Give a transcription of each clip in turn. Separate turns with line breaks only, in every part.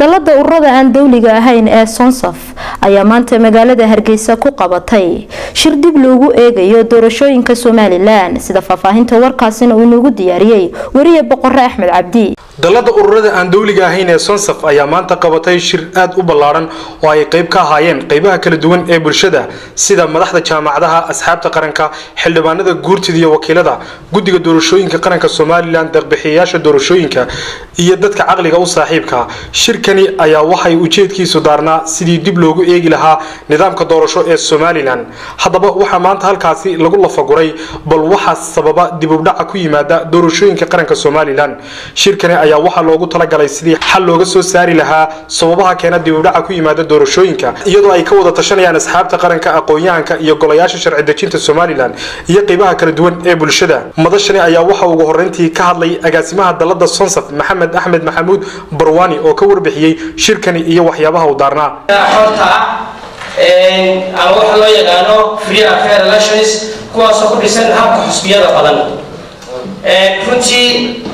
dalada ururada aan dowliga ahayn ee sonsaf ayaa maanta magaalada hargeysa ku qabatay shir dib loogu eegayo doorashooyinka somalilan sida faahfaahinta warkaasina uu noogu diyaariyey wariye boqore axmed cabdi
dalada ururada aan dowliga ahayn ee sonsaf ayaa maanta qabatay shir aad u ballaaran oo ay qayb ka ahaayeen qaybaha kala duwan ee bulshada sida madaxda jaamacadaha asxaabta qaranka xildhibaanada guurtida iyo wakiilada guddiga doorashooyinka qaranka somalilan deeqbixiyayaasha doorashooyinka iyo dadka caqliga u saaxiibka shirkani ayaa waxay ujeedkiisu daarnaa sidii dib loogu eegi lahaa nidaamka doorasho ee somalilan haddaba waxaa maanta halkaasi lagu lafaguray bal waxaa sababa dibubdhaca ku yimaada doorashooyinka qaranka somalilan shirkani ayaa waxaa loogu talagalay sidii xal looga soo saari lahaa sababaha keena dibubdhaca ku yimaada doorashooyinka iyadoo ay ka wada tashanayaan asxaabta qaranka aqoon-yahanka iyo golayaasha sharci dejinta somalilan iyo qeybaha kala duwan ee bulshada madashani ayaa waxa ugu horeyntii ka hadlay agaasimaha dalada sonsaf maxamed axmed maxamuud barwani oo ka warbixiyey shirkani iyo waxyaabaha u daarnaa
xorta ah ama waxa loo yaqaano free affair elections kuwaasoo ku dhisan habka xusbiyada badan runtii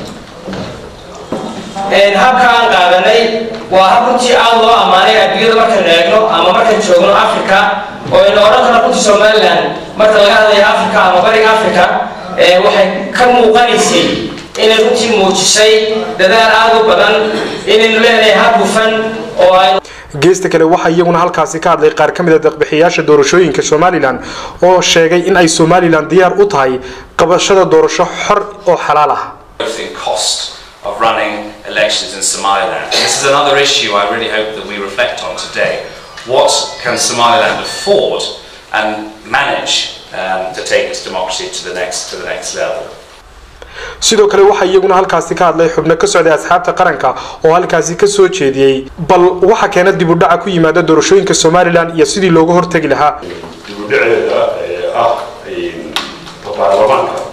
habka aan qaadanay waa hab runtii aad loo ammaanay adduunyada markaan eegno ama markaan joogno africa oo ayna odhan karno runtii somaliland marka laga hadlayo africa ama bariga africa waxay ka muuqanaysay inay runtii muujisay dadaal aad u badan inaynu leenahay hab hufan oo ay
geesta kale waxaa iyaguna halkaasi ka hadlay qaar ka mid a deeqbixiyaasha doorashooyinka somalilan oo sheegay in ay somalilan diyaar u tahay qabashada doorasho xor oo xalaal ah
of running elections in Somaliland. And this is another issue I really hope that we reflect on today. What can Somaliland afford and manage um, to take its democracy to the next to the next level?
sidoo kale waxaa iyaguna halkaasi ka hadlay xubno ka socday asxaabta qaranka oo halkaasi ka soo jeediyey bal waxa keena dibudhaca ku yimaada doorashooyinka somalilan iyo sidii looga hortegi lahaa
dibudhaceeda ah baarlamaanka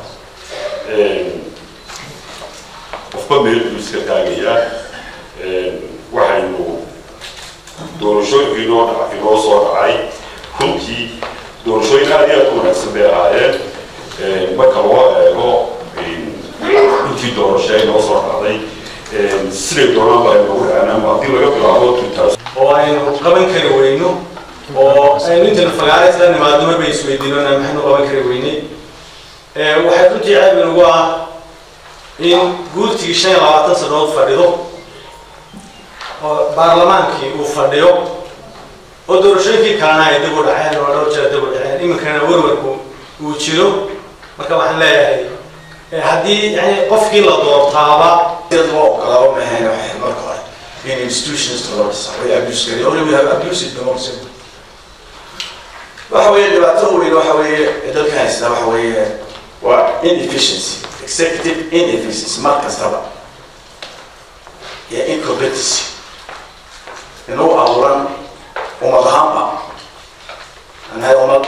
qofba meel buu iska taagayaa waxaynu doorashooyinkii inoo dha inoo soo dhacay runtii doorashooyin aad iyo aad u wanaagsan bay ahaayeen marka loo eego intii doorasho inoo soo dhacday siday doonaan baa inoogu dhacanaan haddii laga bilaabo
oo aynu qaban kari weyno oo aynu intaynu fagaare isla nimaadno marbay isweydiinona maxaynu qaban kari weynay waxay runtii ceeb inagu ah in guurtigii shan iyo labaatan sanadood fadhido oo baarlamaankii uu fadhiyo oo doorashooyinkii kalena ay dib u dhaceen oo dhowr jeer dib u dhaceen iminkana warwarku uu jiro marka waxaan leeyahay haddii yani qofkii la doortaaba
loo ogolaabo mahayna waxay marka hore in institutions loo dhisa way abuse gari only we have abused democracy waxa weeye dhibaato weyn waxa weeye dalka haysta waxa weeye waa inefficiency executive inefficiency mar kastaba iyo incompetency inuu abuuran ummad ahaanba anahay ummad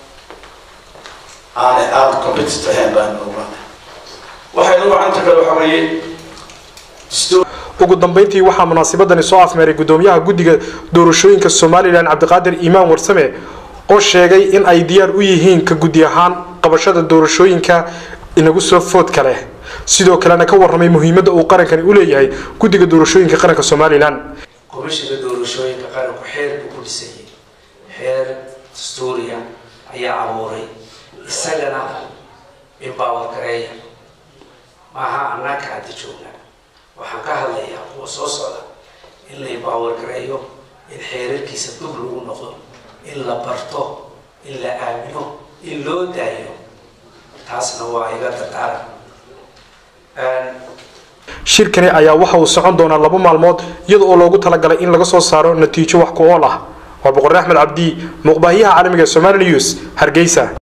aanay aada competent ahayn baan ogaan waxaynu gacanta kale waxa weeye
ugu dambeyntii waxaa munaasabadani soo afmeeray gudoomiyaha guddiga doorashooyinka somalilan cabdiqaadir iimaan warsame oo sheegay in ay diyaar u yihiin ka guddi ahaan qabashada doorashooyinka inagu soo foodka leh sidoo kalena ka warramay muhiimadda uu qarankani u leeyahay guddiga doorashooyinka qaranka somalilan
komishinka doorashooyinka qaranku xeer buu ku dhisayay xeer dastuuriya ayaa abuuray isagana empower gareeya maaha annaaka hadda joogna waxaan ka hadlayaa kuwa soo socda in la empower gareeyo in xeerarkiisa dub lagu noqdo in la barto in la aamino in loo daayo taasna waa iga dardaaran
shirkani ayaa waxa uu socon doonaa laba maalmood iyada oo loogu talagalay in laga soo saaro natiijo wax ku ool ah waa boqore axmed cabdi muuqbaahiyaha caalamiga somali news hargeysa